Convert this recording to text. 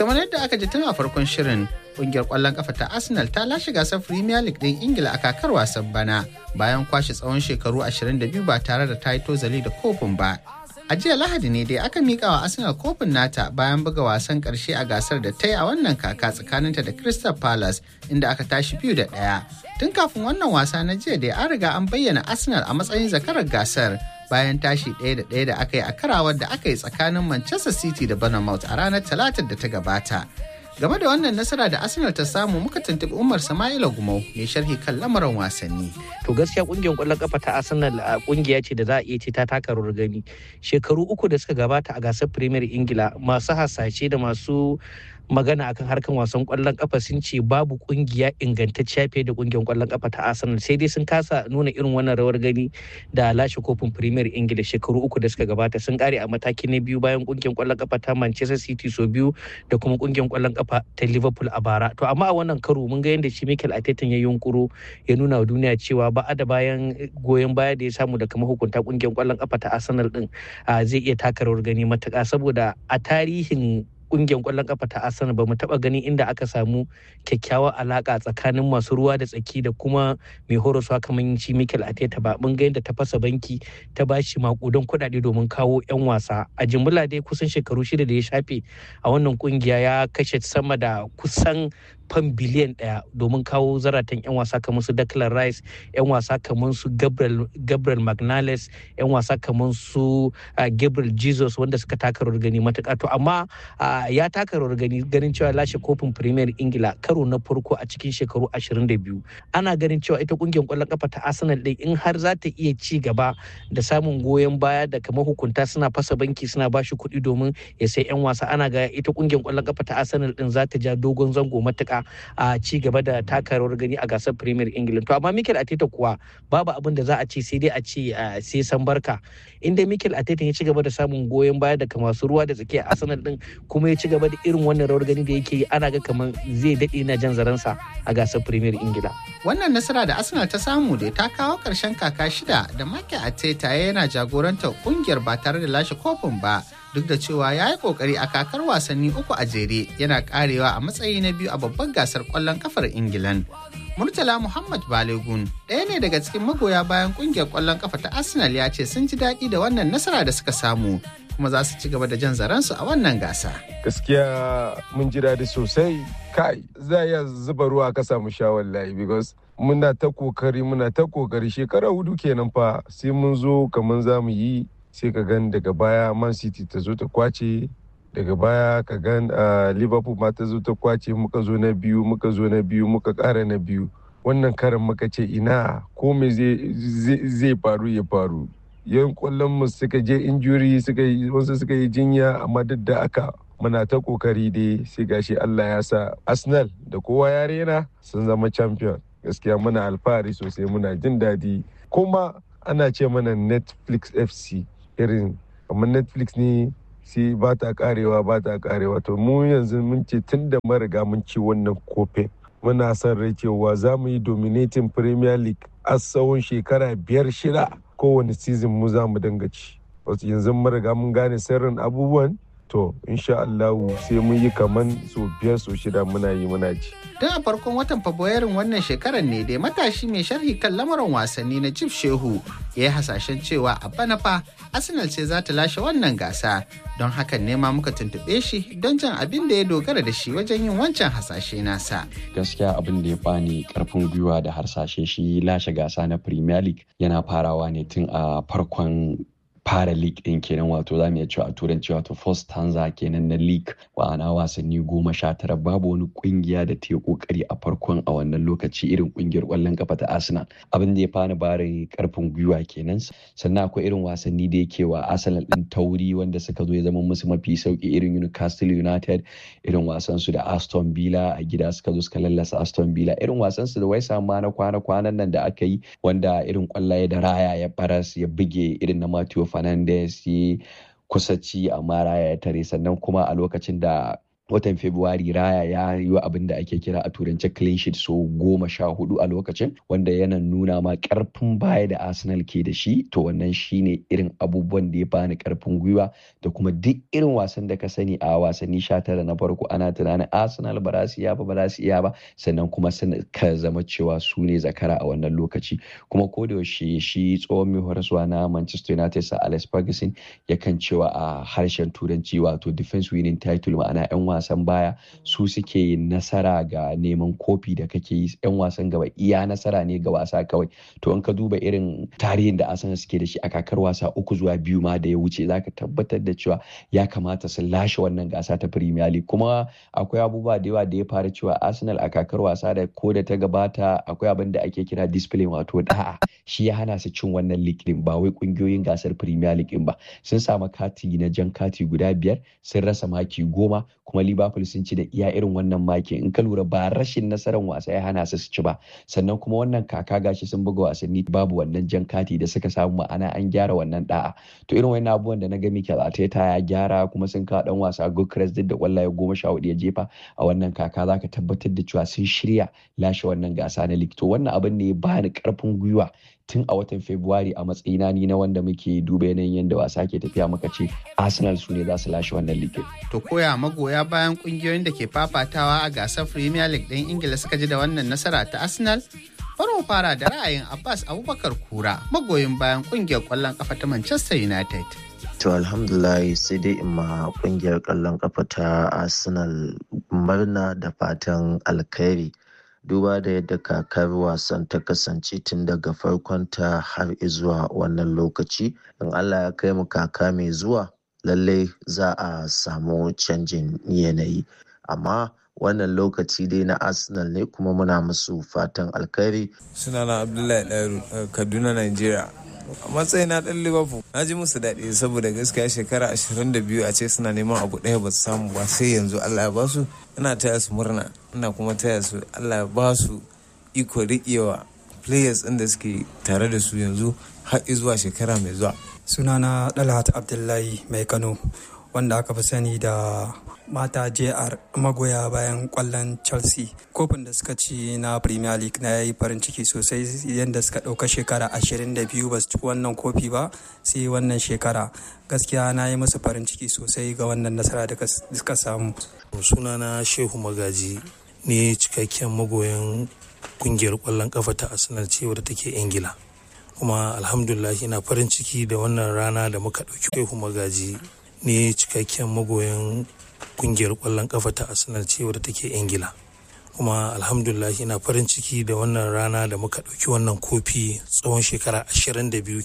kamar yadda aka ji tun a farkon shirin kungiyar kwallon kafa ta arsenal ta lashe gasar premier league din ingila a kakar wasan bana bayan kwashe tsawon shekaru 22 ba tare da ta yi tozali da kofin ba a jiya lahadi ne dai aka mika wa arsenal kofin nata bayan buga wasan karshe a gasar da ta yi a wannan kaka tsakaninta da crystal palace inda aka tashi biyu da ɗaya tun kafin wannan wasa na jiya dai an riga an bayyana arsenal a matsayin zakarar gasar bayan tashi ɗaya da ɗaya da aka yi a karawar da aka yi tsakanin manchester city da bournemouth a ranar talatar da ta gabata game da wannan nasara da arsenal ta samu muka tuntuɓi umar sama'ila gumau mai sharhi kan lamarin wasanni to gaskiya kungiyar kwallon kafa ta arsenal a kungiya ce da za a iya ce ta taka rawar gani shekaru uku da suka gabata a gasar premier ingila masu hasashe da masu magana akan harkan wasan kwallon kafa sun ce babu kungiya ingantacciya fiye da kungiyar kwallon kafa ta Arsenal sai dai sun kasa nuna irin wannan rawar gani da lashe kofin Premier Ingila shekaru uku da suka gabata sun kare a mataki na biyu bayan kungiyar kwallon kafa ta Manchester City so biyu da kuma kungiyar kwallon kafa ta Liverpool a bara to amma a wannan karo mun ga yadda shi Mikel Arteta ya yunkuro ya nuna wa duniya cewa ba da bayan goyon baya da ya samu daga mahukunta kungiyar kwallon kafa ta Arsenal din zai iya taka rawar gani matuƙa saboda a tarihin kungiyar kwallon kafa ta Arsenal ba mu taba gani inda aka samu kyakkyawar alaka tsakanin masu ruwa da tsaki da kuma mai horaswa kamar shi Mikel Arteta ba mun ga yadda ta fasa banki ta bashi makudan kuɗaɗe domin kawo 'yan wasa a jimla dai kusan shekaru shida da ya shafe a wannan kungiya ya kashe sama da kusan fan biliyan ɗaya domin kawo zaratan 'yan wasa kamar su Declan Rice 'yan wasa kamar su Gabriel, Gabriel Magnales 'yan wasa kamar su Gabriel Jesus wanda suka taka rawar gani matuƙa to amma ya taka rawar gani ganin cewa lashe kofin Premier Ingila karo na farko a cikin shekaru 22 ana ganin cewa ita kungiyar kwallon kafa ta Arsenal din in har za ta iya ci gaba da samun goyon baya da kamar hukunta suna fasa banki suna ba shi kuɗi domin ya sai 'yan wasa ana ga ita kungiyar kwallon kafa ta Arsenal din za ta ja dogon zango matuƙa a ci gaba da taka rawar gani a gasar Premier England to amma Mikel Arteta kuwa babu abin da za a ce sai dai a ce sai san barka inda Mikel Arteta ya ci gaba da samun goyon baya daga masu ruwa da tsakiya Arsenal din kuma ya ci gaba da irin wannan rawar gani da yake yi ana ga kamar zai daɗe na jan zaransa a gasar Premier Ingila. Wannan nasara da Arsenal ta samu da ta kawo ƙarshen kaka shida da Mikel Arteta yana jagorantar ƙungiyar ba tare da lashe kofin ba duk da cewa ya yi kokari a kakar wasanni uku a jere yana karewa a matsayi na biyu a babban gasar kwallon kafar ingilan murtala muhammad balegun ɗaya ne daga cikin magoya bayan kungiyar kwallon kafa ta arsenal ya ce sun ji daɗi da wannan nasara da suka samu kuma za su ci gaba da jan zaransu a wannan gasa gaskiya mun ji daɗi sosai kai za iya zuba ruwa ka samu sha wallahi because muna ta kokari muna ta kokari shekara hudu kenan fa sai mun zo kamar za mu yi sai ka gan daga baya man city ta zo ta kwace daga baya ka gan liverpool ma ta zo ta kwace muka zo na biyu muka zo na biyu muka kara na biyu wannan karin muka ce ina ko me zai faru ya faru yan kwallon mu suka je injuri suka yi wasu suka yi jinya amma duk da aka muna ta kokari dai sai gashi Allah ya sa Arsenal da kowa ya rena sun zama champion gaskiya muna alfahari sosai muna jin daɗi kuma ana ce mana Netflix FC irin kamar netflix ne sai ba ta karewa ba ta karewa to mu yanzu mun ce tun da mariga mun ci wannan kofin muna son rai cewa za mu yi dominating premier league a tsawon shekara biyar shida kowane season mu za mu dinga ci wasu yanzu mariga mun gane sirrin abubuwan to insha Allah sai mun yi kaman so biyar so shida muna yi muna ci. Tun a farkon watan Fabrairun wannan shekarar ne dai matashi mai sharhi kan lamarin wasanni na Jif Shehu ya yi hasashen cewa a bana fa Arsenal ce za ta lashe wannan gasa don hakan ne ma muka tuntuɓe shi don jan abin da ya dogara da shi wajen yin wancan hasashe nasa. Gaskiya abin da ya bani karfin gwiwa da harsashe shi lashe gasa na Premier League yana farawa ne tun a farkon fara league din kenan wato za mu iya cewa a turanci wato first stanza kenan na league ma'ana wasanni goma sha tara babu wani kungiya da ta yi kokari a farkon a wannan lokaci irin kungiyar kwallon kafa ta arsenal abin da ya fani bari karfin gwiwa kenan sannan akwai irin wasanni da yake wa arsenal din tauri wanda suka zo ya zama musu mafi sauki irin newcastle united irin wasan su da aston villa a gida suka zo suka lallasa aston villa irin wasan su da wai ma na kwana kwanan nan da aka yi wanda irin kwallaye da raya ya baras ya buge irin na Matthew Fernandes ya kusa ci amma raya ya tare sannan kuma a lokacin da watan Fabrairu Raya ya yi abin da ake kira a turance clean sheet so goma sha hudu a lokacin wanda yana nuna ma karfin baya da Arsenal ke da shi to wannan shine irin abubuwan da ya bani karfin gwiwa da kuma duk irin wasan da ka sani a wasanni sha tara na farko ana tunanin Arsenal ba za su iya ba ba za su iya ba sannan kuma ka zama cewa su ne zakara a wannan lokaci kuma ko da yaushe shi tsohon mai horaswa na Manchester United sa Alex Ferguson yakan cewa a harshen turanci wato defense winning title ma'ana 'yan wasan baya su suke nasara ga neman kofi da kake yi 'yan wasan gaba iya nasara ne ga wasa kawai to in ka duba irin tarihin da Arsenal suke da shi a kakar wasa uku zuwa biyu ma da ya wuce zaka tabbatar da cewa ya kamata su lashe wannan gasa ta Premier League kuma akwai abubuwa da yawa da ya fara cewa Arsenal a kakar wasa da ko da ta gabata akwai abin da ake kira discipline wato da'a shi ya hana su cin wannan league din ba wai kungiyoyin gasar Premier League din ba sun samu kati na jan kati guda biyar sun rasa maki goma kuma Liverpool sun ci da iya irin wannan maki in ka lura ba rashin nasarar wasa ya hana su su ci ba sannan kuma wannan kaka gashi sun buga wasanni babu wannan jan kati da suka samu ma'ana an gyara wannan da'a to irin wannan abubuwan da na ga Mikel Arteta ya gyara kuma sun kawo dan wasa Gukres duk da kwallaye goma sha hudu ya jefa a wannan kaka zaka tabbatar da cewa sun shirya lashe wannan gasa na league to wannan abin ne ya bani karfin gwiwa tun a watan Fabrairu a matsayina ni na wanda muke duba yanayin yadda wasa ke tafiya muka ce Arsenal su ne za su lashe wannan league. To koya magoya bayan kungiyoyin da ke fafatawa a gasar Premier League ɗin Ingila suka ji da wannan nasara ta Arsenal? Bari mu fara da ra'ayin Abbas Abubakar Kura magoyin bayan kungiyar ƙwallon ƙafa ta Manchester United. To alhamdulillah sai dai in ma kungiyar ƙwallon ƙafa ta Arsenal murna da fatan alkhairi. duba da yadda kakar wasan ta kasance tun daga farkonta har zuwa wannan lokaci in allah ya kai mu kaka mai zuwa lallai za a samu canjin yanayi amma wannan lokaci dai na arsenal ne kuma muna musu fatan alkhairi sunana abdullahi ɗaru kaduna nigeria a matsayin na ɗan liverpool na ji musu daɗi saboda gaskiya shekara 22 a ce suna neman abu ɗaya ba su samu ba sai yanzu allah ya ba su ina taya su murna ina kuma taya su allah ya ba su iko riƙewa players ɗin da suke tare da su yanzu har zuwa shekara mai zuwa sunana dalhat abdullahi mai kano wanda aka fi sani da mata jr magoya bayan kwallon chelsea kofin da suka ci na premier league na yi farin ciki sosai yadda suka ɗauka shekara 22 ba su ci wannan kofi ba sai wannan shekara gaskiya na yi musu farin ciki sosai ga wannan nasara da suka samu sunana shehu magaji ne cikakken magoyan kungiyar kwallon kafa ta arsenal ce wadda take ingila kuma alhamdulillah ina farin ciki da wannan rana da muka ɗauki shehu magaji ne cikakken magoyan kungiyar kwallon kafa ta arsenal ce wadda take ingila kuma alhamdulillah ina farin ciki da wannan rana da muka ɗauki wannan kofi tsawon shekara 22